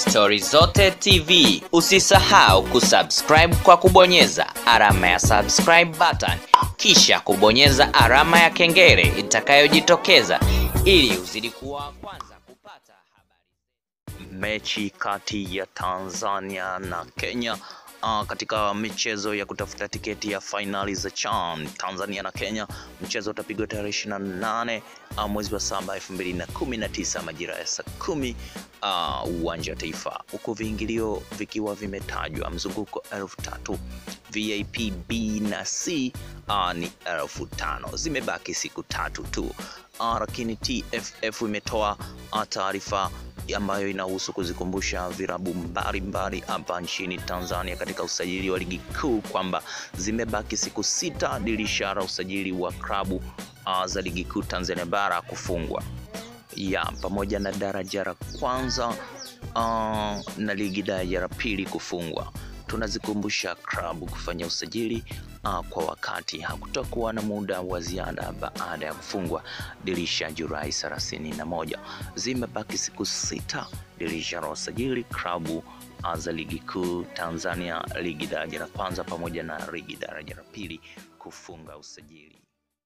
Stori Zote TV. Usisahau kusubscribe kwa kubonyeza alama ya subscribe button, kisha kubonyeza alama ya kengele itakayojitokeza ili uzidi kuwa wa kwanza kupata habari. mechi kati ya Tanzania na Kenya uh, katika michezo ya kutafuta tiketi ya fainali za CHAN Tanzania na Kenya. Mchezo utapigwa tarehe 28 uh, mwezi wa saba 2019 majira ya saa kumi uh, uwanja wa Taifa, huku viingilio vikiwa vimetajwa mzunguko elfu tatu VIP B na C uh, ni elfu tano. Zimebaki siku tatu tu uh, lakini TFF imetoa uh, taarifa ambayo inahusu kuzikumbusha virabu mbalimbali hapa nchini Tanzania katika usajili wa ligi kuu kwamba zimebaki siku sita dirisha la usajili wa klabu uh, za ligi kuu Tanzania bara kufungwa ya pamoja na daraja la kwanza uh, na ligi daraja la pili kufungwa. Tunazikumbusha klabu kufanya usajili uh, kwa wakati. Hakutakuwa na muda wa ziada baada ya kufungwa dirisha Julai 31. Zimebaki siku sita dirisha la usajili klabu uh, za ligi kuu Tanzania, ligi daraja la kwanza pamoja na ligi daraja la pili kufunga usajili.